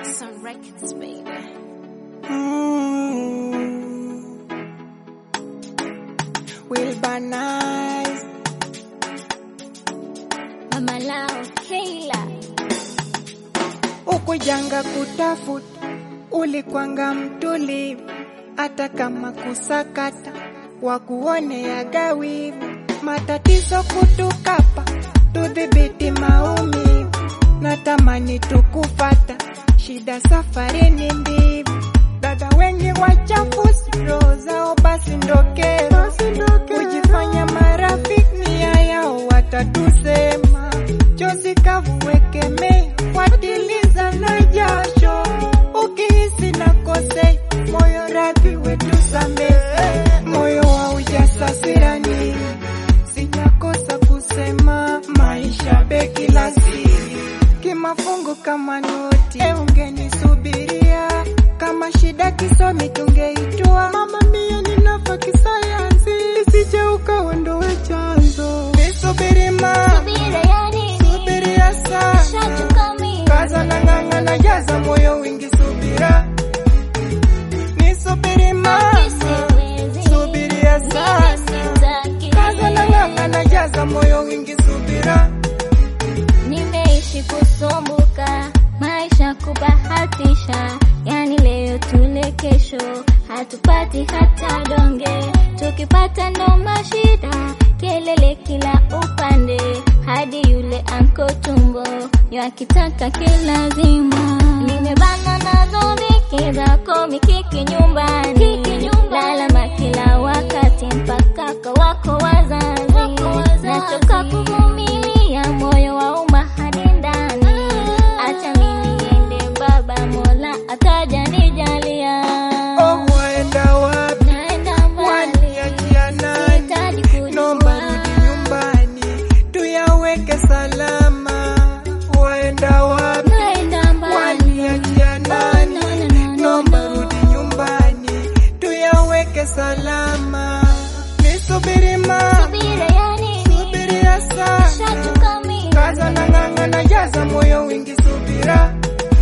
Some records, baby. Mm. Will Banais Mama Lao, Kayla. ukujanga kutafuta, ulikwanga mtulivu, hata kama kusakata wakuonea gawivu, matatizo kutukapa, tudhibiti maumivu, natamani tukufata, shida safarini mbivu, dada wengi wachafusi, roho zao basi ndokero, kujifanya marafiki, nia yao watatusema, chozi kavu wekeme, watiliza na jasho, ukihisi nakosei, moyo radhi wetu samehe, moyo wa ujasasirani, sijakosa kusema, maisha beki la siri, kimafungu kama noti, e ungenisubiria kama shida kisomi tungeitua, mama mia ninafa kisayansi, isije ukaondoe chanzo, nisubiri ma Subira yani, subiria sana shachoka mimi. kaza na ng'ang'a na jaza moyo wingi subira nisubiri ma Siwezi, subiria sana sitaki. kaza na ng'ang'a na jaza moyo wingi subira Nimeishi kusumbuka, maisha kubahatisha, yani leo tule, kesho hatupati hata donge, tukipata ndo mashida, kelele kila upande, hadi yule anko tumbo yakitaka kilazima. Nimebana nazo dhiki zako mikiki nyumbani, lalama kila wakati mpaka kwa wako wazazi, nachoka kuvumilia moyo wa umma hadi ndani, acha mimi niende baba, Mola ataja nijalia. oh waenda wapi Naenda mbali, waniachia nani sihitaji nomba kujua. rudi nyumbani tuyaweke salama waenda wapi Naenda mbali, waniachia nani No, no, no, no, nomba no. rudi nyumbani tuyaweke salama nisubiri ma subira yani, subiria sana shachoka mimi. kaza na ng'ang'a na jaza moyo wingi subira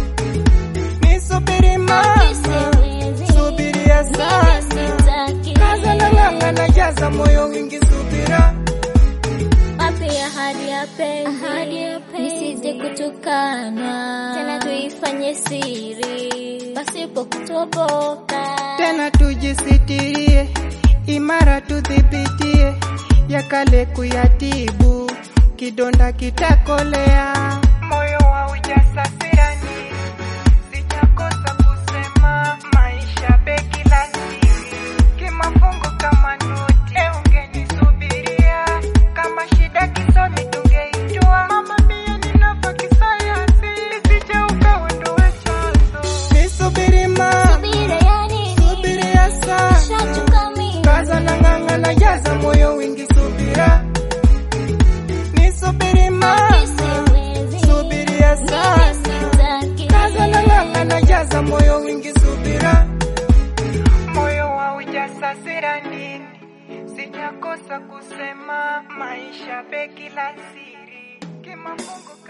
nisubiri ma Siwezi, subiria sana sitaki. kaza na ng'ang'a na jaza moyo wingi subira Wapi ahadi ya penzi, nisije kutukanwa tena, tuifanye siri pasipo kutoboka. tena tujisitirie imara tudhibitie yakale kuyatibu kidonda kitakolea moyo wa ujasasirani sijakosa kusema maisha beki la siri kimafungu kama noti e ungenisubiria kama shida kisomi tungeitua mama mia ninafa kisayansi isije ukaondoe chanzo nisubiri ma Subira yani, subiria sana shachoka mimi. kaza na ng'ang'a na jaza moyo wingi subira nisubiri ma Siwezi, subiria sana sitaki. kaza na ng'ang'a na jaza moyo wingi subira moyo wa ujasasira nini sijakosa kusema maisha beki la siri kimafungu